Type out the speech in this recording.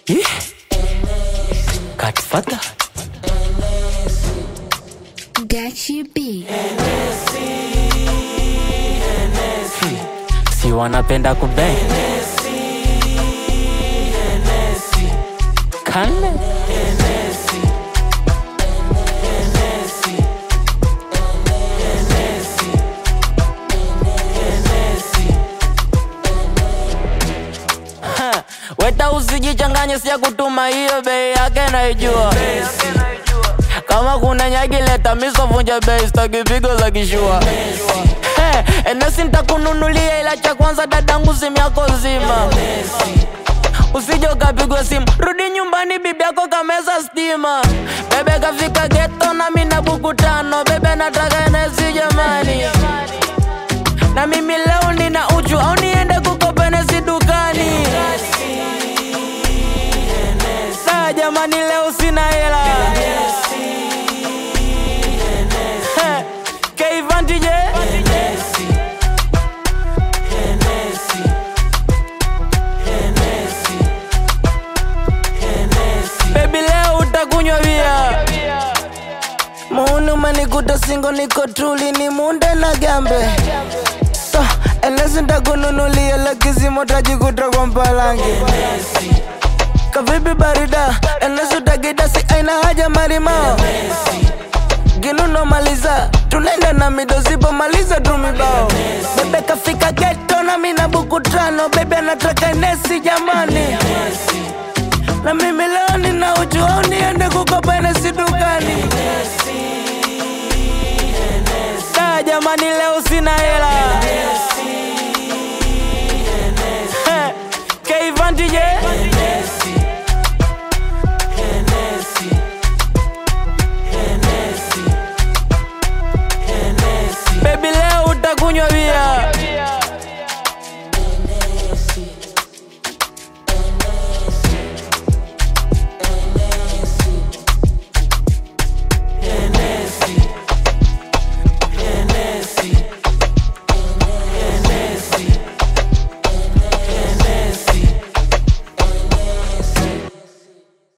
Ih. Godfather. Gachi B. Si wanapenda kubeng. Kale. Ha, Weta usijichanganye, siya kutuma hiyo bei yake naijua. Kama kuna nyagi leta miso vunja bei, staki pigo za kishua. Hey, enesi nitakununulia ila cha kwanza dadangu simu yako zima. Usije ukapigwa simu, rudi nyumbani, bibi yako kameza stima. Bebe kafika geto na mimi na buku tano, bebe nataka enesi jamani. Na mimi leo nina uchu au niende kukopa enesi dukani. Saa jamani, leo sina hela. Heh, K-Vantage. Baby leo utakunywa bia Muuni umenikuta singo niko tuli ni munde na gambe so, Enesi ndakununulia lakizimo tajikuta kwa mpalangi Kavipi barida Enesi utakidasi aina haja marimao Ginuno maliza tunaenda na mido zipo maliza tu mibao Bebe kafika geto na mina buku tano Bebe anataka Enesi jamani na mimi leo nina uchu au niende kukopa Enesi dukani Da jamani leo sina hela Heh, K-Vantage Baby leo utakunywa bia